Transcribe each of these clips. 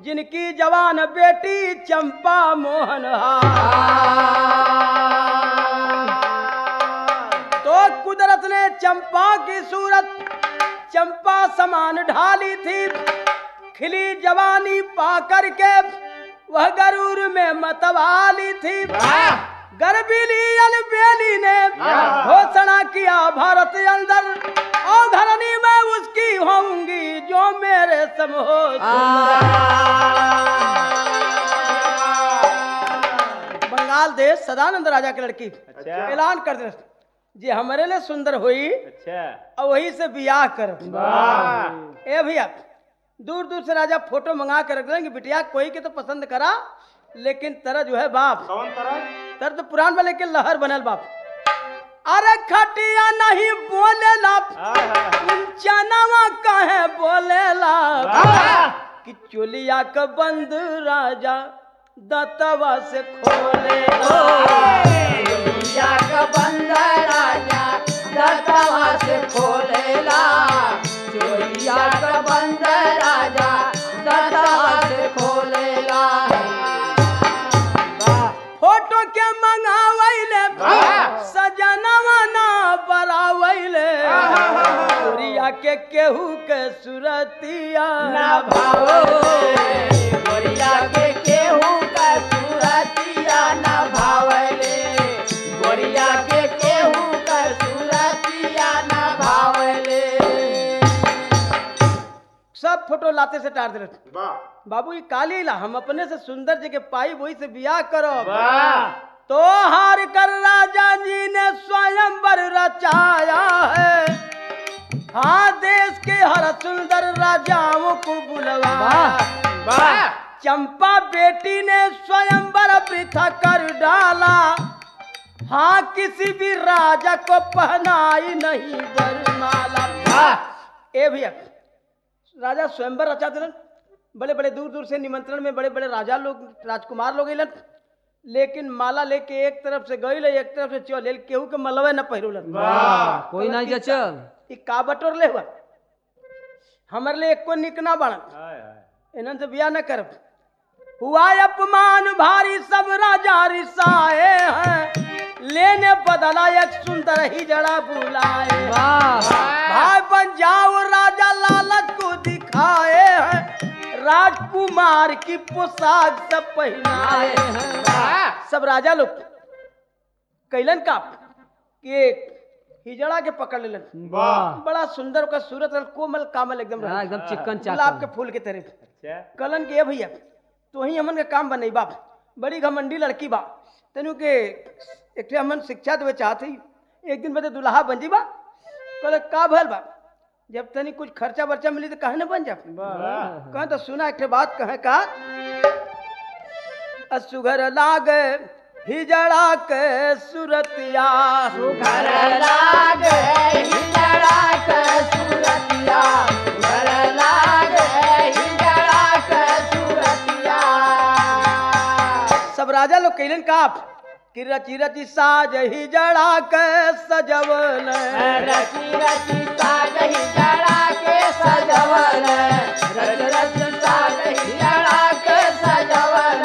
जिनकी जवान बेटी चंपा मोहन तो कुदरत ने चंपा की सूरत चंपा समान ढाली थी खिली जवानी पा करके वह गरूर में मतवाली थी गर्भिली अलबेली ने घोषणा किया भारत अंदर और धरनी में उसकी होंगी जो मेरे सम हो बंगाल देश सदानंद राजा की लड़की अच्छा। ऐलान कर दे जे हमारे लिए सुंदर हुई अच्छा और वही से बियाह कर वाह ए भैया दूर दूर से राजा फोटो मंगा के रख देंगे बिटिया कोई के तो पसंद करा लेकिन तरह जो है बाप कौन तरह तर तो पुरान वाले के लहर बनल बाप अरे खटिया नहीं बोलेला हाय हाय चनावा कहे बोलेला वाह कि चोलिया का बंद राजा दतवा से खोले चोलिया का बंद राजा दतवा से खोलेला चोलिया का बंद राजा दतवा से खोलेला फोटो के मंगावैले वाह। सजनवा ना बरावैले चोरिया के केहू के सुरतिया ना भावो गोरिया के केहू का सूरतिया ना भावले गोरिया के केहू का सूरतिया ना भावले सब फोटो लाते से टार दे वाह बाबू ये काली ला हम अपने से सुंदर जगह पाई वही से बियाह करो वाह तो हार कर राजा जी ने स्वयं वर रचाया है हाँ देश के हर सुंदर राजाओं को बुलवाया वाह चंपा बेटी ने स्वयं वर वृथा कर डाला हाँ किसी भी राजा को पहनाई नहीं वरमाला वाह ए भैया राजा स्वयंवर रचा दिलन बड़े बड़े दूर दूर से निमंत्रण में बड़े बड़े राजा लोग राजकुमार लोग अलन लेकिन माला लेके एक तरफ से गई एक तरफ से चल केहू के मलवे न पहिरुलन वाह कोई नहीं जचल ई का बटोर ले हुआ हमर ले एको निक ना बनल हाय हाय इन्हन से बिया न करब हुआ अपमान भारी सब राजा रिसाए हैं लेने बदला एक सुंदर ही जड़ा बुलाए वाह भाई बन जाओ राजा लालच को दिखाए हैं राजकुमार की पोशाक सब पहनाए हैं वाह सब राजा लोग कैलन का कि एक हिजड़ा के पकड़ लेलन वाह बड़ा सुंदर का सूरत रहल, कोमल कामल एकदम हाँ, रहल। एकदम चिकन गुलाब के चाकन फूल के तरह अच्छा कलन के ए भैया तो ही हमन के काम बनई बाप बड़ी घमंडी लड़की बा तेनु के एक ठे हमन शिक्षा देवे चाहती एक दिन बदे दुल्हा बन जी बा कल का भल बा जब तनी कुछ खर्चा वर्चा मिली तो कहे न बन जा वाह कह तो सुना एक ठे बात कहे का असुघर लागे हिजड़ा के सुरतिया घर लागे हिजड़ा के सूरतिया घर लागे हिजड़ा के सूरतिया सब राजा लोग कैलन का कि रची रची साज हिजड़ा के सजवल रची रची साज हिजड़ा के सजवल रच रच साज हिजड़ा के सजवल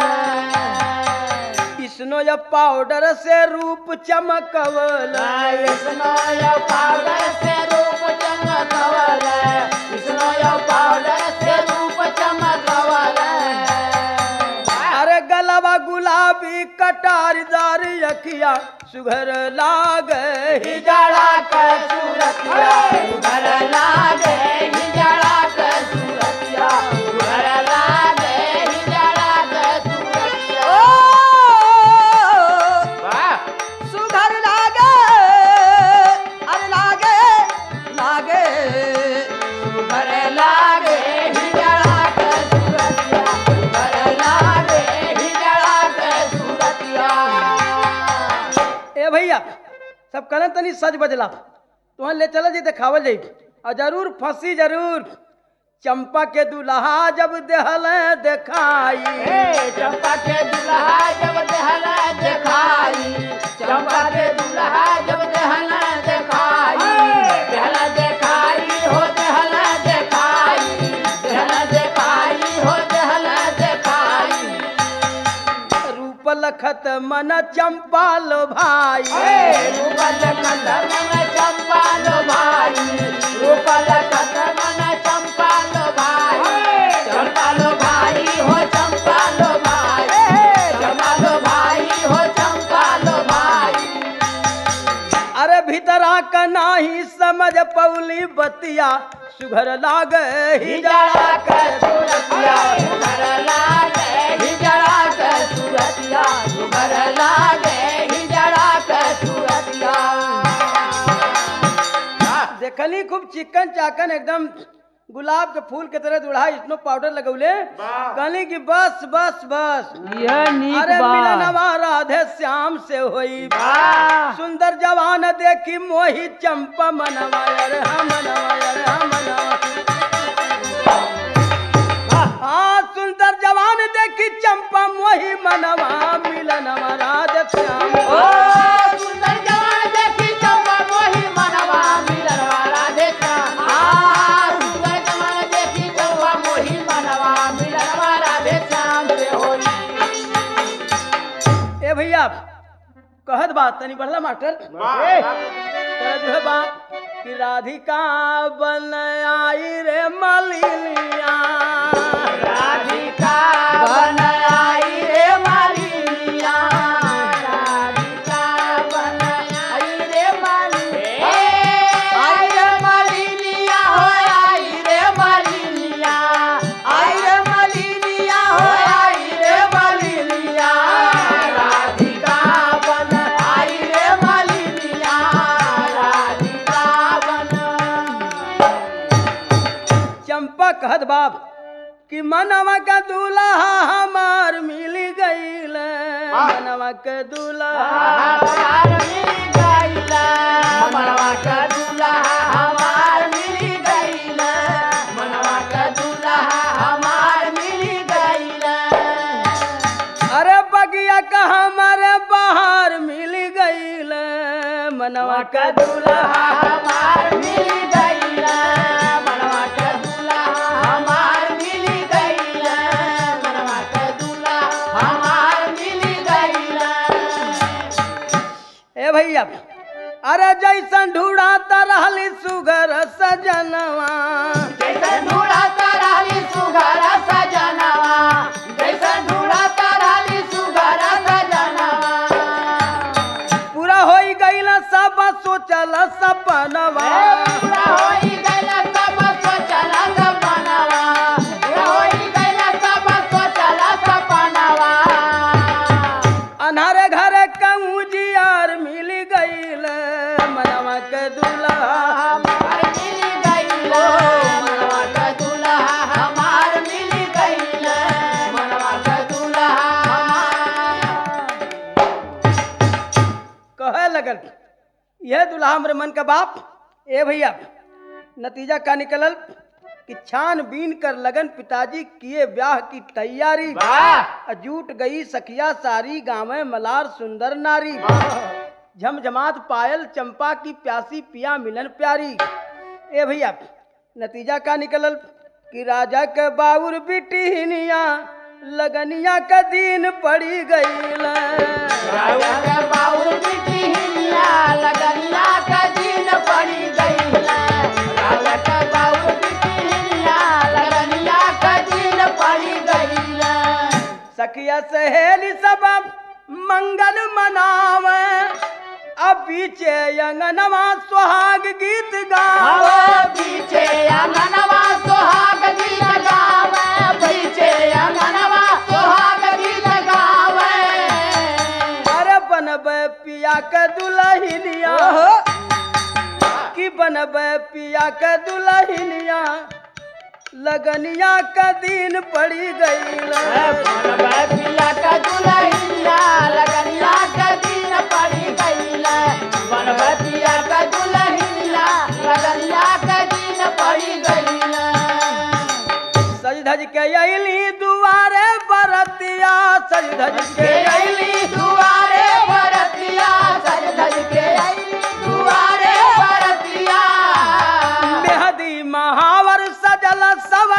इसनो या पाउडर से रूप चमकवल इसनो यो पाउडर से रूप चमकवल इसनो यो पाउडर से रूप चमकवल अरे गलवा गुलाबी कटारदार अखिया सुघर लाग हिजड़ा के सूरतिया घर लागे हिजड़ा के सूरतिया घर लागे हिजड़ा के सूरतिया वाह सुघर लागे अरे लागे लागे सुघर लागे हिजड़ा के सूरतिया घर लागे हिजड़ा के सूरतिया ए भैया सब कलन तनी सज बजला तुहन ले चल जी देखावल जाई और जरूर फंसी जरूर चंपा के दुल्हा जब देहल देखाई ए, चंपा के दुल्हा जब देहला देखाई चंपा के दुल्हा जब देहला देखाई देहला देखाई हो देहला देखाई देहला देखाई हो देहला देखत मन चंपा लो भाई रूपल कदम चंपा लो भाई रूपल कदम चंपा लो भाई चंपा लो भाई हो चंपा लो भाई चंपा लो भाई हो चंपा लो भाई अरे भीतरा का नाही समझ पौली बतिया सुघर लाग ही हिजड़ा के सूरतिया सुगर लागे हिजड़ा के सूरतिया सुगर लागे हिजड़ा के सूरतिया देखली खूब चिकन चाकन एकदम गुलाब के फूल के तरह दुढ़ा स्नो पाउडर लगौले कहली कि बस बस बस यह नीक अरे बा मिलनवा राधे श्याम से होई सुंदर जवान देखी मोही चंपा मनवा अरे हम मनवा अरे हम मनवा हाँ सुंदर जवान देखी चंपा मोही मनवा मिलनवा राधे श्याम ओ सुंदर जवान देखी चंपा मोही मनवा मिलनवा राधे श्याम आ सुंदर जवान देखी चंपा मोही मनवा मिलनवा राधे श्याम से होई ए भैया कहत बात तनी बढ़ला मास्टर तेरा जो है बात कि राधिका बन आई रे मलिनिया राधिका बन आई रे मालिनिया राधिका बन आई रे मालिनिया आई रे मालिनिया हो आई रे मालिनिया आई रे मालिनिया हो आई रे मालिनिया राधिका बन आई रे मालिनिया राधिका बन चंपा कहत बाप कि मनवा का दूल्हा हमार मिल गईल मनवा के दूल्हा हमार मिल गइला मनवा का दूल्हा हमार मिल गइला मनवा का दूल्हा हमार मिल गइला अरे बगिया का हमारे बाहर मिल गईल मनवा के दूल्हा हमार मिल गइला मनवा का दूल्हा हमार मिल गइला मनवा का दूल्हा हमार मिल गइला ए भैया अरे जैसन ढूढ़ाता रहली सुगर सजनवा जैसन ढूढ़ाता रहली सुघर सजनवा जैसन ढूढ़ाता रहली सुघर सजनवा पूरा होई गईल सब सोचल सपनवा पूरा होई गइल सब सोचल सपनवा पूरा होई गइल सब सोचल सपनवा अनारे घरे कहूँ जियार मिल गईल मनवा के दूल्हा हमार मिल गइल मनवा का दूल्हा हमार मिल गइल मनवा का दूल्हा हमार कहे लगल यह दूल्हा हमरे मन का बाप ए भैया नतीजा का निकलल कि छान बीन कर लगन पिताजी किए ब्याह की तैयारी जुट गई सखिया सारी गाँव मलार सुंदर नारी झमझमात पायल चंपा की प्यासी पिया मिलन प्यारी ए भैया नतीजा का निकलल कि राजा के बाउर बिटिनिया लगनिया का दिन पड़ी गई राजा के बाउर बिटिया लगनिया का दिन पड़ी गइला राजा के बाउर बिटिया लगनिया का दिन पड़ी गइला सखिया सहेली सब मंगल मनावे अब पीछे अंगनवा सुहाग गीत गावे आवो पीछे अंगनवा सोहाग गीत गावे पीछे अंगनवा सोहाग गीत गावे अरे बनबे पिया के दुल्हनिया कि बनबे पिया के दुल्हनिया लगनिया का दिन पड़ी गई बनबे पिया का दुल्हनिया लगनिया का दिन पड़ी गइला बनबे पिया का दुल्हनिया लगनिया का दिन पड़ी गइला सज धज के अली दुआरे बरतिया सज धज के के अली अइली दुआरे बरतिया सज धज के अइली दुआरे बरतिया मेहदी महावर सजल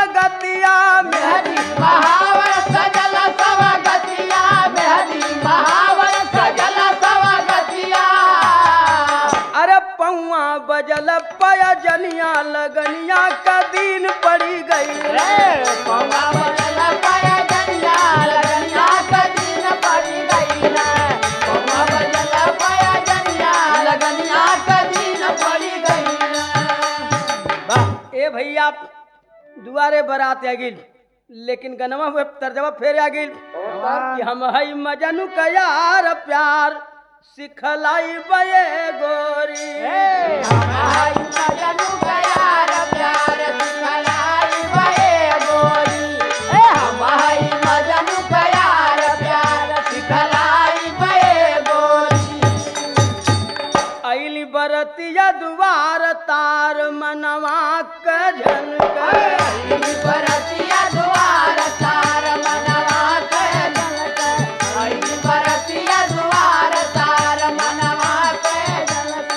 सवगतिया मेहदी महावर सजल सब गतिया मेहदी महावर लगनिया का दिन पड़ी गई पौवा बदल पाया जनिया लगनिया का दिन पड़ी गई रे पौवा बदल पाया जनिया लगनिया का दिन पड़ी गई ए भैया दुआरे बरात आ गिल लेकिन गनवा हुए तर्जवा फेर आ गिल कि हम हई मजनू का यार प्यार सिखलाई बये गोरी हमारी मजनू का यार प्यार सिखलाई बये गोरी ए हमारी मजनू का यार प्यार सिखलाई बये गोरी अली बरतिया दुआर तार मनवा क झनक बरतिया द्वार तार मनवा के जनक आई बरतिया द्वार तार मनवा के जनक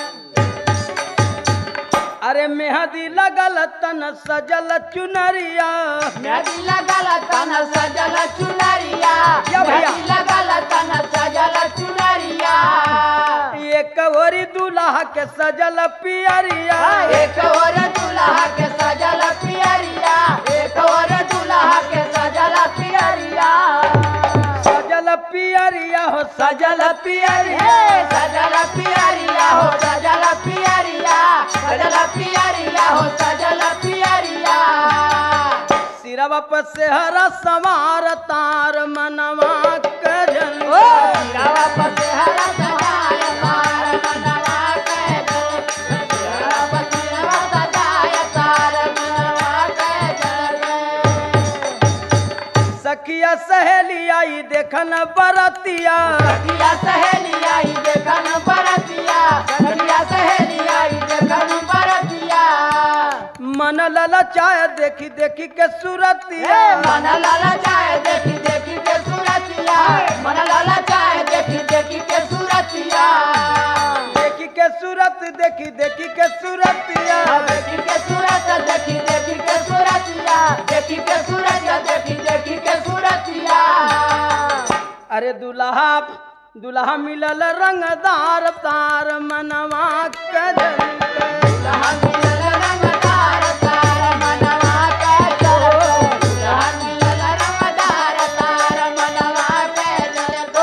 अरे मेहदी लगल तन सजल चुनरिया नदी लगल तन सजल चुनरिया या भैया। नदी लगल तन सजल चुनरिया एक ओरी दूल्हा के सजल पियरिया एक और दूल्हा के सजल पियरिया एक और दूल्हा के सजल पियरिया सजल पियरिया हो सजल पियरिया हे सजल पियरिया हो सजल पियरिया सजल पियरिया हो सजल पियरिया सिरवा पर सेहरा सवार तार मनवा क झनक सिरावा पर से हरा सजाय तार मनवा के जल सिरावा पर सिरावा सजाय तार मनवा के जल सखिया सहेली आई देखन बरतिया सखिया सहेली आई देखन बरतिया सखिया सहेली आई देखन बरतिया मन ललचाए देखी देखी के हे सूरतिया मन लाला चाहे देखी देखी के सूरतिया मन लाला चाहे देखी देखी के सूरतिया देखी के सूरत देखी देखी के सूरतिया देखी के सूरत देखी देखी के सूरतिया देखी के सूरत देखी देखी के सूरतिया अरे दुल्हा दुल्हा मिलल रंगदार तार मनवा क झनक दुल्हन मिलल रंगदार तार मनवा के चल दुल्हन मिलल रंगदार तार मनवा के चल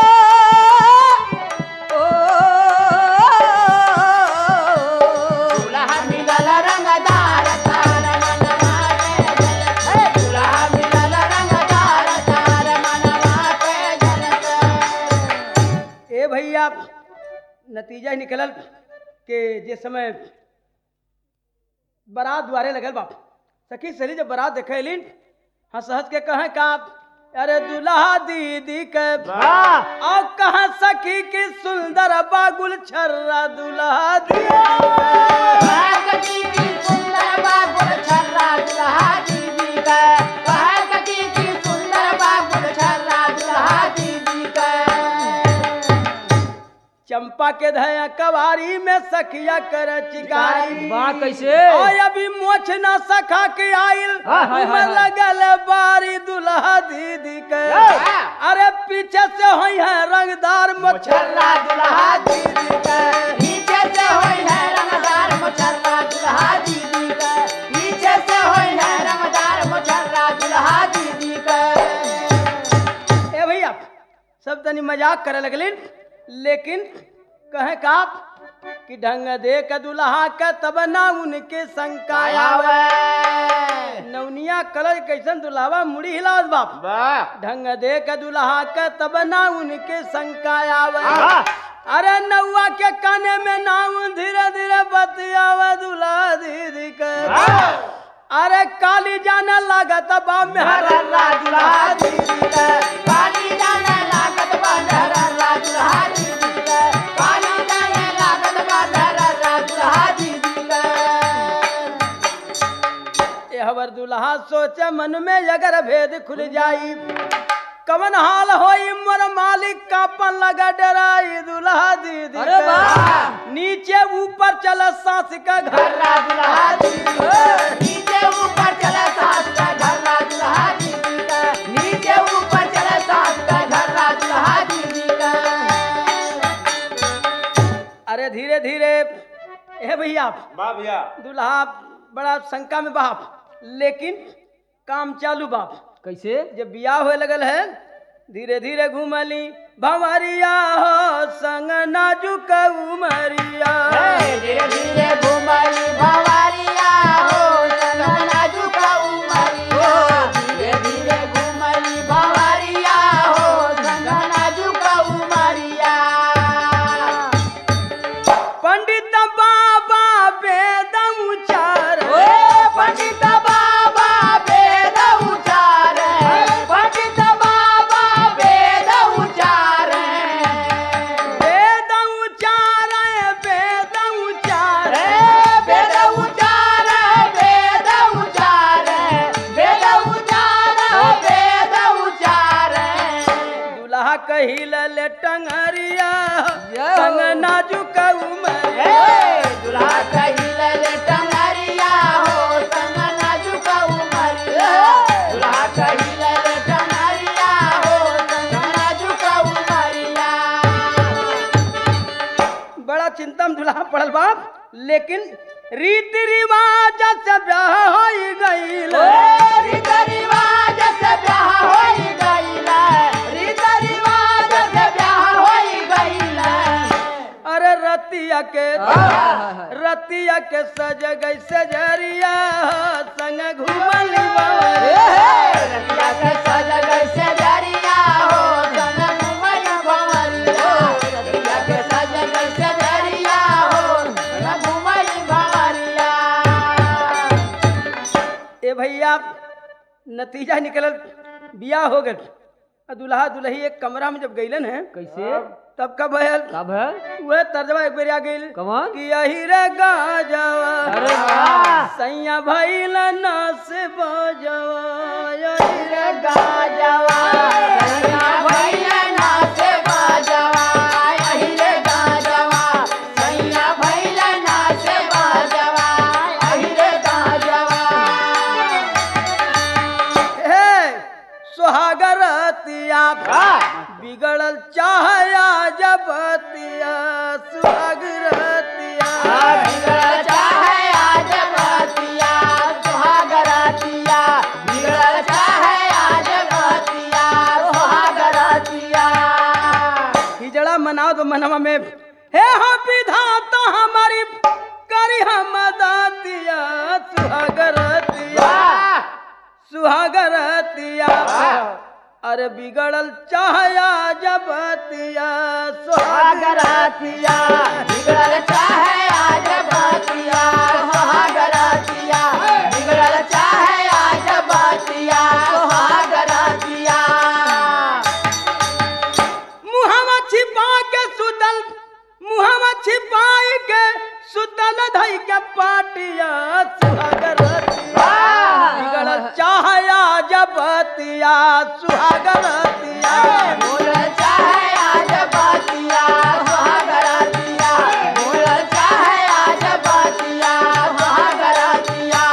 दुल्हा मिलल रंगदार तार मनवा के जलत हे दुल्हा मिलल रंगदार तार मनवा के जलत ए भैया नतीजा ही निकलल के जे समय बारात द्वारे लगल बाप सखी सली जब बारात देखे लिन हंस हंस के कहे का अरे दुल्हा दीदी के वाह और कहा सखी की सुंदर बागुल छर्रा दुल्हा दीदी के। भागती की सुंदर बाबुल छर्रा दुल्हा दीदी का भागती की सुंदर बाबुल छर्रा दुल्हा दीदी का चंपा के धया कवारी में सखिया कर चिकारी वाह कैसे और अभी मोछ न सखा के आइल हाँ, हाँ, हाँ, में हाँ। लगल बारी दुल्हा दीदी के हाँ। अरे पीछे से होई है रंगदार मोछ छर्रा दुल्हा दीदी का पीछे से होई है रंगदार मुछर्रा दुल्हा दीदी का पीछे से होई है रंगदार मुछर्रा दुल्हा दीदी का ए भैया सब तनी मजाक करे लगलिन लेकिन कहे का कि ढंग दे के दुल्हा के तब ना उनके शंका आवे नौनिया कलर कैसन दुल्हावा मुड़ी हिलावत बाप वाह ढंग दे के दुल्हा के तब ना उनके शंका आवे वाह अरे नौआ के काने में नाम धीरे धीरे बतियावे दुल्हा दीदी के अरे काली जाने लागत बा मेहरा दुल्हा दीदी का काली जाने लागत बंधरा दुल्हा दीदी का काली जाने लागत बंधरा दुल्हा दीदी का ए हवर दुल्हा सोचे मन में अगर भेद खुल जाई कवन हाल होई मोर मालिक कापन लगा डराई दुल्हा दीदी अरे के। वाह। नीचे ऊपर चल सास का घर घर्रा दुल्हा दीदी का नीचे ऊपर चले सास का घर्रा दुल्हा दीदी का नीचे ऊपर चले सास का घर्रा दुल्हा दीदी का अरे धीरे धीरे ए भैया वाह भैया दुल्हा बड़ा शंका में बाप लेकिन काम चालू बाप कैसे जब बियाह होए लगल है धीरे धीरे घूमली भंवरिया हो संग नाजुक उमरिया धीरे धीरे घुमली भवारिया हो संग नाजुक उमरिया धीरे धीरे घुमली भवारिया हो संग नाजुक उमरिया पंडित बाबा वेद उचार ओ पंडित बाबा वेद उचार पंडित बाबा वेद उचार वेद उचार वेद उचार वेद उचार वेद उचार वेद उचार वेद उचार दुल्हा कहिल ले टंगरिया यो। संग नाजुक उमरिया हे दुल्हा कहिले ले टंगरिया हो संग नाजुक उमरिया दुल्हा कहिले ले टंगरिया हो संग नाजुक उमरिया बड़ा चिंता में दुल्हा पड़ल बाप लेकिन रीति रिवाज से ब्याह हो गईल रीत रिवाज से ब्याह होई गईला रीत रिवाज से ब्याह होई गईला अरे रतिया के रतिया के सज गई सजरिया संग घूमली बावरिया। रतिया के सज गई से जरिया हो संग घुमल भंवरिया रतिया के सज गई से जरिया हो संग घुमल भंवरिया ए भैया नतीजा निकलल बियाह हो गल आ दुल्हा दुल्ही एक कमरा में जब गईलन है कैसे तब कब भयल कब है वह तर्जमा एक बेर आ गईल कमान कि यही रे गाजवा अरे वाह सैया भइल नस बजवा यही रे गाजवा सैया भैया नाचे बाजवा यही रे गाजवा सैया भैया नाचे बाजवा यही रे गाजवा हे सुहागरतिया बिगड़ल चाहया जबतिया सुहागरतिया बिगड़ चाहे आज बतिया सुहागरतिया बिगड़ चाहे आज बतिया सुहागरतिया हिजड़ा मनाओ तो मनवा में हे हो विधाता हमारी करी हम दातिया सुहागरतिया सुहागरतिया अरे बिगड़ल चाहया जबतिया सुहागरतिया सुहागरतिया बिगड़ चाहे आज बतिया सुहागरतिया बिगड़ चाहे आज बतिया सुहागरतिया मुहवा छिपा के सुतल मुहवा छिपाई के सुतल धई के पाटिया सुहागरतिया बिगड़ल चाहया जबतिया सुहागरतिया बोल चाहे आज बतिया सुहागरतिया बोल चाहे आज बतिया सुहागरतिया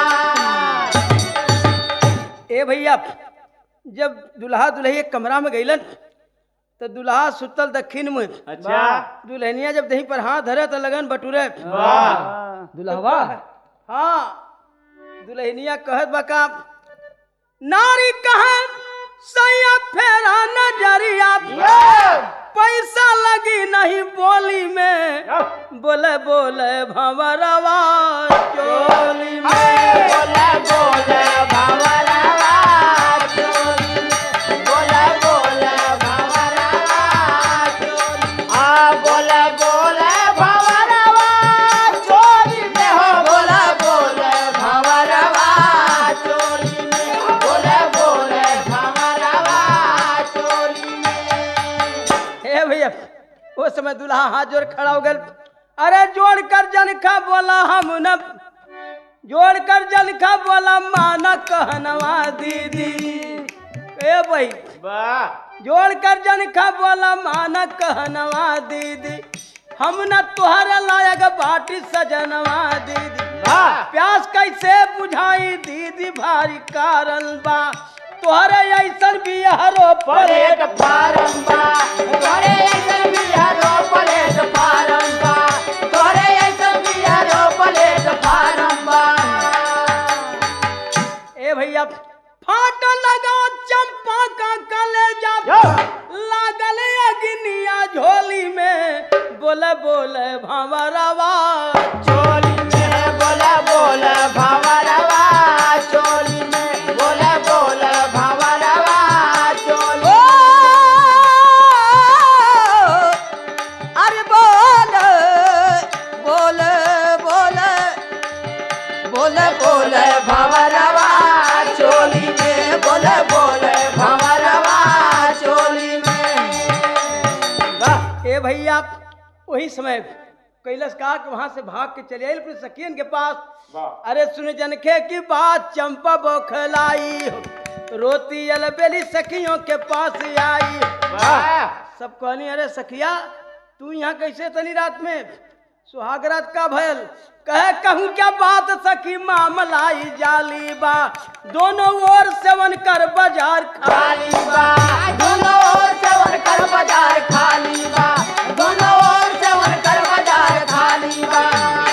ए भैया जब दुल्हा दुल्ही एक कमरा में गईलन तो दुल्हा सुतल दक्षिण में अच्छा दुल्हनिया जब दही पर हाथ धरे तो लगन बटुरे दुल्हवा हाँ दुल्हनिया कहत बका नारी कहे सैया फेरा नजरिया पैसा लगी नहीं बोली में बोले बोले भंवरवा चोली में बोले बोले भंवरवा चोली बोले बोले भंवरवा चोली आ बोले बोले भंवरवा चोली में हो बोले बोले भंवरवा चोली में बोले बोले भंवरवा चोली में हे भैया वो समय दूल्हा हाथ जोड़ खड़ा हो गल अरे जोड़ कर जनखा बोला हम न जोड़ कर जनखा बोला माना कहनवा दीदी ए भाई जोड़ कर जनखा बोला माना कहनवा दीदी हम न तुहरे लायक बाटी सजनवा दीदी प्यास कैसे बुझाई दीदी भारी कारण बा तोहरे ऐसन बिहारो पलेट पलेट फारम्बा तोरे ऐसन बिहारो पलेट फारम्बा तोरे ऐसन बिहारो पलेट फारम्बा लागल अग्निया झोली में बोले बोले भंवरवा चोली में बोला बोला भंवरवा चोली में बोला बोला भंवरवा चोली अरे बोल बोल बोल बोल बोल भंवरवा चोली में बोल बोल भंवरवा चोली में ए भैया वही समय कैलाश कहा कि वहां से भाग के चले आए अपने सखियन के पास अरे सुन जनखे की बात चंपा बौखलाई रोती अलबेली सखियों के पास आई सब कहनी अरे सखिया तू यहाँ कैसे तनी रात में सुहागरात का भयल कहे कहूँ क्या बात सखी मामलाई जाली बा दोनों ओर सेवन कर बाजार खा खाली बा दोनों ओर से कर बाजार खाली बा दोनों ओर से कर बाजार खाली बा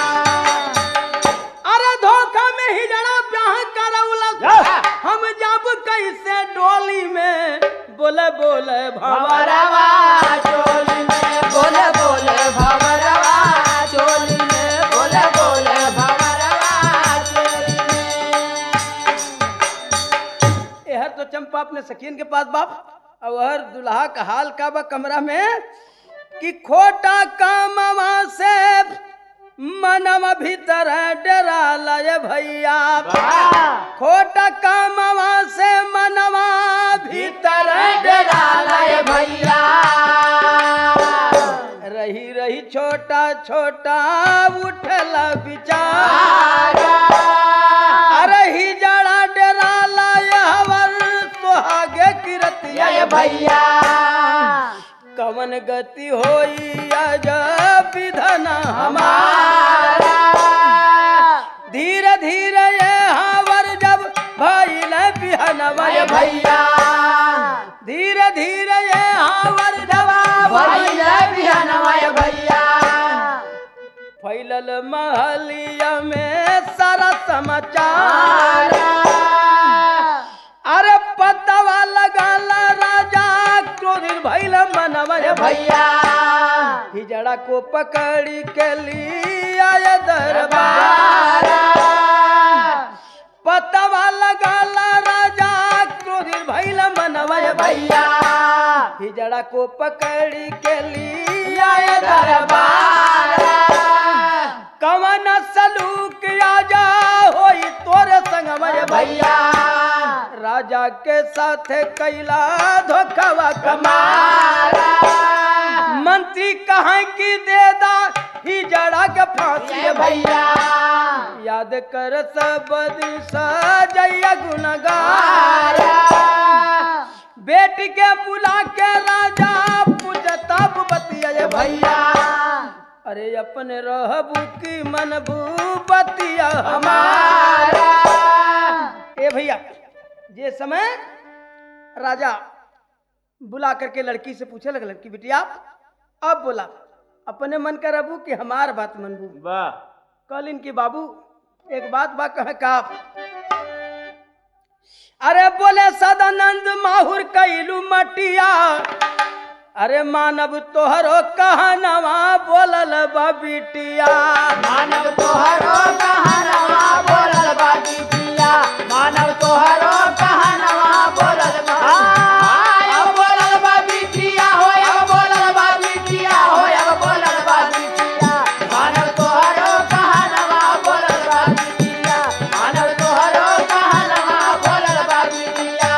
अरे धोखा में ही जड़ा ब्याह करौलस हम जब कैसे डोली में बोले बोले भंवरा भंवरवा चोली में बोले बोले भंवरवा चोली में बोले बोले भंवरवा चोली में यह तो चंपा अपने सखियन के पास बाप और हर दुल्हा का हाल का बा कमरा में कि खोटा कामवा से मनम भीतर डरा लय भैया खोटा कामवा से मनवा भीतर डरा लय भैया रही रही छोटा छोटा उठल विचार अरे ही जड़ा डरा लय हवर सुहागे किरतिया जय भैया कवन गति होई अज विधन हमार हमारा धीरे धीरे ये हावर जब भइल बिहनवा जय भैया धीरे धीरे ये हावर जब भैल बिहनवाय भैया फैलल महलिया में सारा समाचार अरे पतवा लगाल राजा क्रोधित भइल मनवा जय भैया हिजड़ा को पकड़ी के लिए आए दरबार पतवा लगाल राजा क्रोधित भइल मनवा जय भैया हिजड़ा को पकड़ी के लिए आए आय दरबार दरबार कवन सलूक आजा होई तोरे संगवा जय भैया भैया राजा के साथ कैला धोखवा कमार कमारा मंत्री कहाँ की देदा ही जड़ा के फांसी जय भैया याद कर सब दिन सजैया गुनगार मारा बेटी के बुला के राजा पूछता बतिया जय भैया अरे अपने रहबू की मनबू बतिया हमार हमारा ए भैया जे समय राजा बुला करके लड़की से पूछे लगे लड़की बिटिया अब बोला अपने मन का रबू कि हमार बात मनबू कल इनकी बाबू एक बात बा कह का अरे बोले सदानंद माहुर कैलू मटिया अरे मानव तोहरो कहनवा बोलल बा बिटिया मानव तोहरो कहनवा बोलल बा बिटिया मानव तोहरो कहनवा बोलल बा अब बोलल बा बिटिया हो अब बोलल बा बिटिया हो अब बोलल बा बिटिया मानव तोहरो कहनवा बोलल बा बिटिया मानव तोहरो कहनवा बोलल बा बिटिया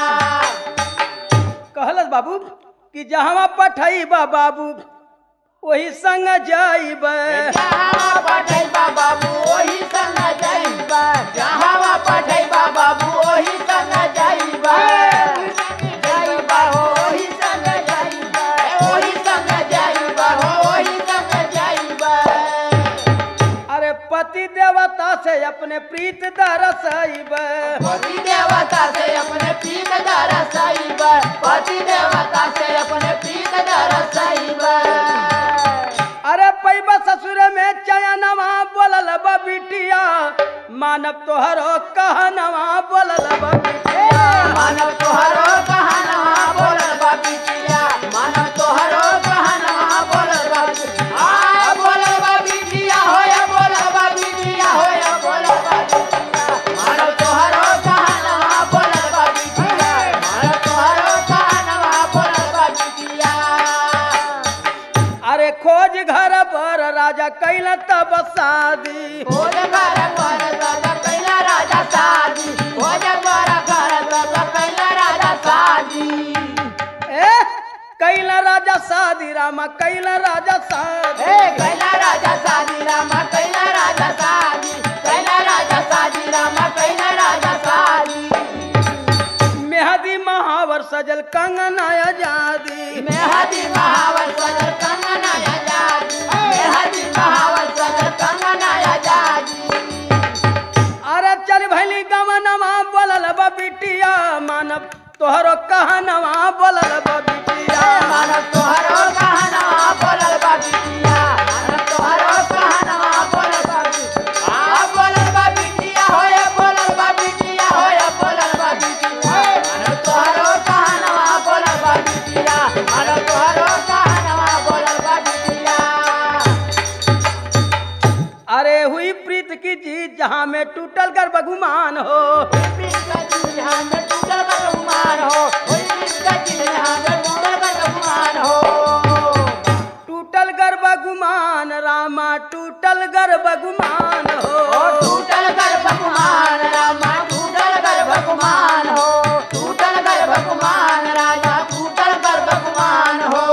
कहलस बाबू कि जहाँ पठैबा बाबू वही संग जाइब जहाँ पठैबा बाबू ओही संग जाइबा जहाँ पठैबा बाबू ओही संग जाइबा जाइबा हो ओही संग जाइबा ओही संग जाइबा हो ओही संग जाइबा अरे पति देवता से अपने प्रीत दरसैब पति देवता से अपने प्रीत दरसाइबा पति देवता से अपने प्रीत दरसाइबा अरे पैबा ससुर में चयनवा बोलल बा बिटिया मानव तोहरो कहनवा बोलल बा बिटिया मानव तोहरो कहनवा बोलल बा बिटिया मानव तोहरो कहनवा बोलल बा आ बोलल बा बिटिया होय बोलल बा बिटिया होय बोलल बा बिटिया मानव तोहरो कहनवा बोलल बा बिटिया मानव तोहरो कहनवा बोलल बा बिटिया अरे खोज घर पर राजा कैल तब शादी भोज घर घर तब कैला राजा शादी भोज घर घर तब कैला राजा शादी ए कैल राजा शादी रामा कैल राजा शादी ए कैला राजा शादी रामा कैला राजा शादी कैला राजा शादी रामा कैला राजा शादी मेहदी महावर सजल कंगना आजादी मेहदी महावर सदर कंगना आजादी मेहदी महावर सदर कंगना आजादी अरे चल भैली गमनवा बोलल बा बिटिया मानव तोहरो कहनवा बोलल बा बिटिया मानव तोहरो कहनवा बोलल बा बिटिया मानव तोहरो कहनवा बोलल बा बिटिया आ बोलल बा बिटिया होय बोलल बा बिटिया होय बोलल बा बिटिया मानव तोहरो कहनवा बोलल बा बिटिया मानव तोहरो कहनवा बोलल बा बिटिया अरे हुई प्रीत की जीत जहाँ में टूटल कर बगुमान हो प्रीत का दिल यहाँ में टूटल बा गुमान हो ओई प्रीत का दिल यहाँ में टूटल बा गुमान हो टूटल कर बगुमान रामा टूटल कर बगुमान ओ हो टूटल गर्भ कुमार रामा टूटल गर्भ कुमार हो टूटल गर्भ कुमार राजा टूटल गर्भ कुमार हो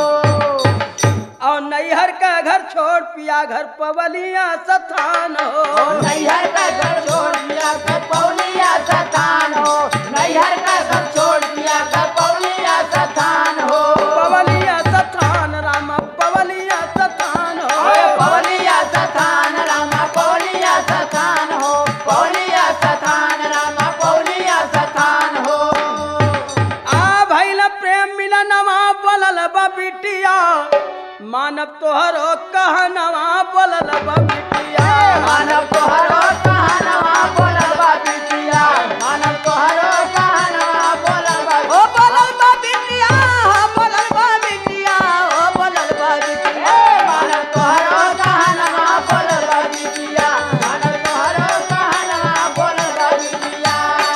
और नैहर का घर छोड़ पिया घर पवलिया सथान ओ हो नैहर का घर छोड़ दिया कर पौलिया सतान हो नैहर का घर छोड़ दिया कर पौलिया सतान हो पवलिया सथान रामा पवलिया सथान ओए हो पौलिया सतान रामा पौलिया सतान हो पौलिया सतान रामा पौलिया सतान हो आ भैल प्रेम मिलनवा बोलल बा बिटिया मानव तोहरो कहनवा बोलल बा बिटिया मानव तोहरो कहनवा बोलल बा बिटिया मानव तोहरो कहनवा बोलल बा ओ बोलल बा बिटिया हो बोलल बा बिटिया ओ बोलल बा बिटिया ए मानव तोहरो कहनवा बोलल बा बिटिया मानव तोहरो कहनवा बोलल बा बिटिया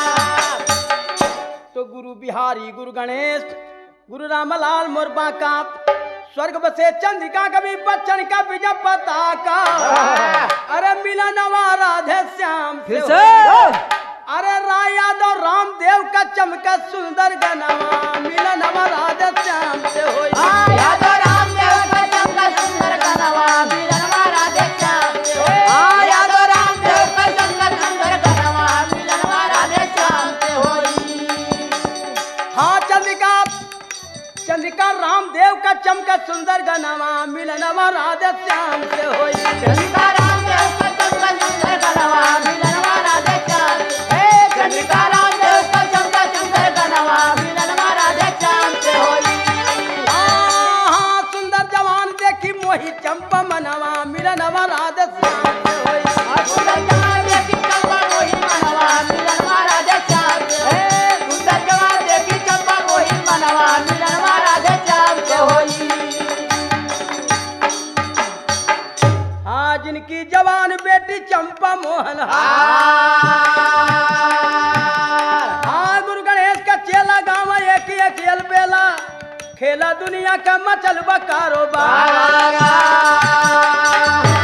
तो गुरु बिहारी गुरु गणेश गुरु रामलाल मोरबा का स्वर्ग बसे चंद्रिका कवि बच्चन का विजय पताका अरे मिलनवा राधे श्याम से फिर हो। से अरे राय यादव रामदेव का चमका सुंदर गनवा मिलनवा राधे श्याम से हो आ यादव रामदेव का चमका सुंदर कनवा मिलनवा राधे श्याम से होई। आ यादव रामदेव का चमका सुंदर कनवा मिलनवा राधे श्याम से होई हाँ चंद्रिका चंद्रिका रामदेव का चमका सुंदर गनवा मिलनवा राधे श्याम से होई चंद्रिका रामदेव का चमका सुंदर कनवा मिलनवा राधे श्याम से हे चंद्रिका रामदेव का चमका सुंदर कनवा मिलनवा राधे श्याम से होई हाँ सुंदर जवान देखी मोही चंपा मनवा मिलनवा राधे श्याम से होई आ सुंदर जवान देखी चंपा मोही मनवा मिलनवा राधे श्याम से हे सुंदर जवान देखी चंपा मोही मनवा मिलनवा राधे श्याम से होई हाँ जिनकी जवान बेटी चंपा मोहन आ हाँ गुरु गणेश का चेला गाँव एक ही खेल बेला खेला दुनिया का मचल बा कारोबार आ